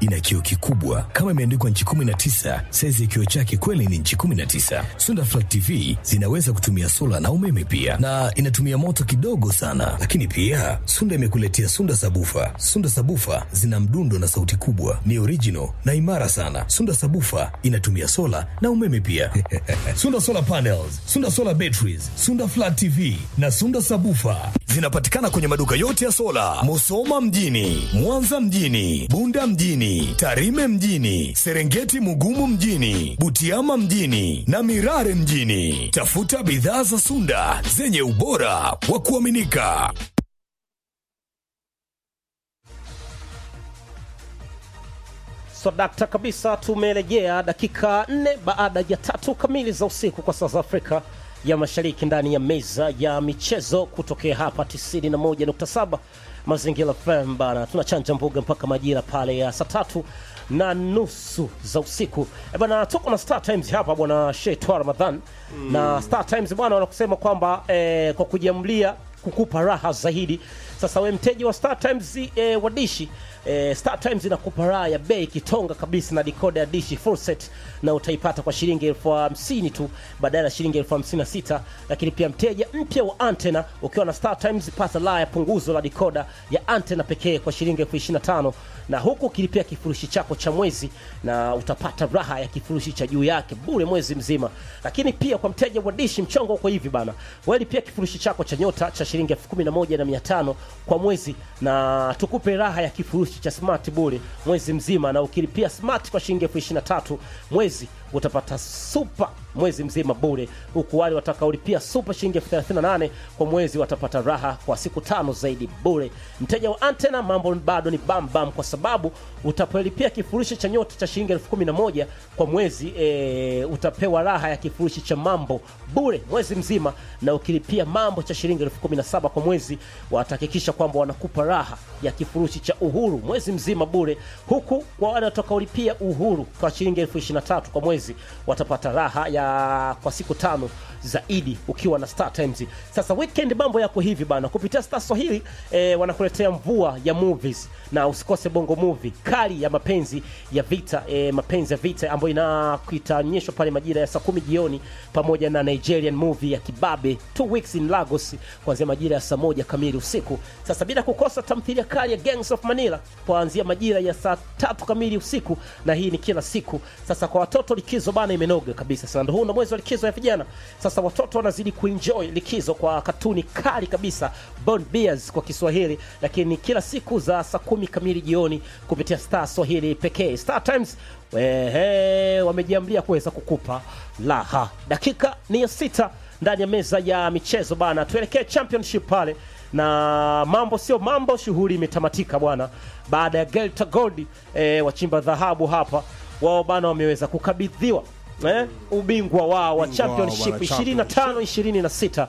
ina kioo kikubwa kama imeandikwa nchi 19. Saizi ya kioo chake kweli ni nchi 19. Sunda Flat TV zinaweza kutumia sola na umeme pia, na inatumia moto kidogo sana. Lakini pia Sunda imekuletea Sunda Sabufa. Sunda Sabufa zina mdundo na sauti kubwa, ni original na imara sana. Sunda Sabufa inatumia sola na umeme pia. Sunda Solar Panels, Sunda Solar Batteries, Sunda Flat TV na Sunda Sabufa zinapatikana kwenye maduka yote ya sola, Musoma mjini, Mwanza mjini, Bunda mjini, Tarime mjini, Serengeti Mugumu mjini, Butiama mjini na Mirare mjini. Tafuta bidhaa za Sunda zenye ubora wa kuaminika. So dakta kabisa, tumerejea dakika nne baada ya tatu kamili za usiku kwa saa za Afrika ya Mashariki, ndani ya meza ya michezo kutokea hapa 91.7 Mazingira FM bana, tunachanja mbuga mpaka majira pale ya saa tatu na nusu za usiku e bana, tuko na Star Times hapa bwana Sheitwa Ramadhan na Star Times bwana wanakusema kwamba eh, kwa kujiamlia kukupa raha zaidi. Sasa we mteja wa Star Times eh, wa dishi eh, Star Times inakupa raha ya bei kitonga kabisa na decoder ya dishi full set, na utaipata kwa shilingi elfu hamsini tu badala ya shilingi elfu hamsini na sita Lakini pia mteja mpya wa antena ukiwa na Star Times pata raha ya punguzo la decoder ya antena pekee kwa shilingi elfu ishirini na tano na huku ukilipia kifurushi chako cha mwezi na utapata raha ya kifurushi cha juu yake bure mwezi mzima. Lakini pia kwa mteja wa dishi mchongo uko hivi bana, wewe lipia kifurushi chako cha nyota cha shilingi elfu kumi na moja na mia tano kwa mwezi na tukupe raha ya kifurushi cha smart bure mwezi mzima, na ukilipia smart kwa shilingi elfu ishirini na tatu mwezi utapata super mwezi mzima bure, huku wale watakaolipia super shilingi elfu thelathini na nane kwa mwezi watapata raha kwa siku tano zaidi bure. Mteja wa antena, mambo bado ni bam bam, kwa sababu utapolipia kifurushi cha nyota cha shilingi elfu kumi na moja kwa mwezi e, utapewa raha ya kifurushi cha mambo bure mwezi mzima, na ukilipia mambo cha shilingi elfu kumi na saba kwa mwezi watahakikisha kwamba wanakupa raha ya kifurushi cha uhuru mwezi mzima bure, huku kwa wale watakaolipia uhuru kwa shilingi elfu ishirini na tatu kwa mwezi watapata raha ya kwa siku tano zaidi ukiwa na Star Times. Sasa weekend mambo yako hivi bana, kupitia Star Swahili eh, wanakuletea mvua ya movies na usikose bongo movie kali ya mapenzi ya vita eh, mapenzi ya vita ambayo ina itaonyeshwa pale majira ya saa kumi jioni pamoja na Nigerian movie ya Kibabe two weeks in Lagos kuanzia majira ya saa moja kamili usiku. Sasa bila kukosa tamthilia kali ya Gangs of Manila kuanzia majira ya saa tatu kamili usiku, na hii ni kila siku. Sasa kwa watoto likizo bana imenoga kabisa. Sasa ndio huu ndo mwezi wa likizo ya vijana. Sasa watoto wanazidi kuenjoy likizo kwa katuni kali kabisa Bond Bears kwa Kiswahili, lakini kila siku za saa kumi kamili jioni kupitia Star Swahili pekee. Star Times wehe, wamejiamlia kuweza kukupa laha. Dakika ni ya sita ndani ya meza ya michezo bana, tuelekee championship pale na mambo sio mambo, shughuli imetamatika bwana, baada ya Gelta Gold eh, wachimba dhahabu hapa wao bana wameweza kukabidhiwa eh, ubingwa wao wa Ubingwa wao championship bwana, 25 26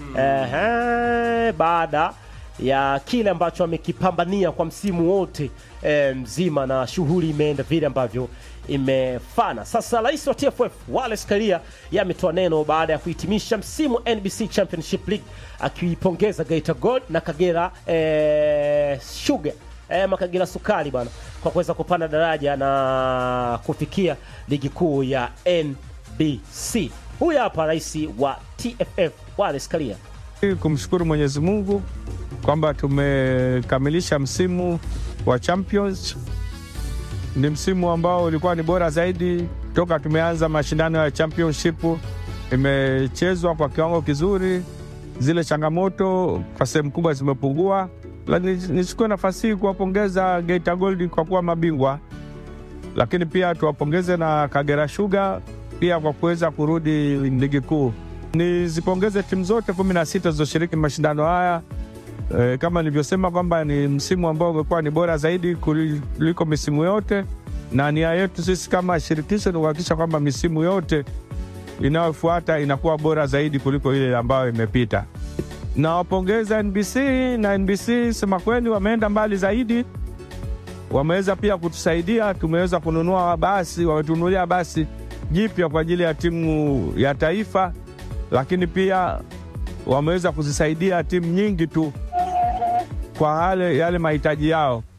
eh, baada ya kile ambacho amekipambania kwa msimu wote eh, mzima na shughuli imeenda vile ambavyo imefana. Sasa rais wa TFF Wallace Karia yeye ametoa neno baada ya kuhitimisha msimu NBC Championship League akiipongeza Geita Gold na Kagera eh, Sugar eh, Makagera Sukari bwana kwa kuweza kupanda daraja na kufikia ligi kuu ya NBC. Huyu hapa rais wa TFF Wallace Karia. kumshukuru Mwenyezi Mungu kwamba tumekamilisha msimu wa Champions. Ni msimu ambao ulikuwa ni bora zaidi toka tumeanza mashindano ya championship. Imechezwa kwa kiwango kizuri, zile changamoto kwa sehemu kubwa zimepungua. Lakini nichukue nafasi hii kuwapongeza Geita Gold kwa kuwa mabingwa, lakini pia tuwapongeze na Kagera Sugar pia kwa kuweza kurudi ligi kuu. Nizipongeze timu zote kumi na sita zilizoshiriki mashindano haya. E, kama nilivyosema kwamba ni msimu ambao umekuwa ni bora zaidi kuliko misimu yote, na nia yetu sisi kama shirikisho ni kuhakikisha kwamba misimu yote inayofuata inakuwa bora zaidi kuliko ile ambayo imepita. Nawapongeza NBC na NBC, sema kweli, wameenda mbali zaidi, wameweza pia kutusaidia. Tumeweza kununua basi, wametununulia basi jipya kwa ajili ya timu ya taifa, lakini pia wameweza kuzisaidia timu nyingi tu kwa yale, yale mahitaji yao.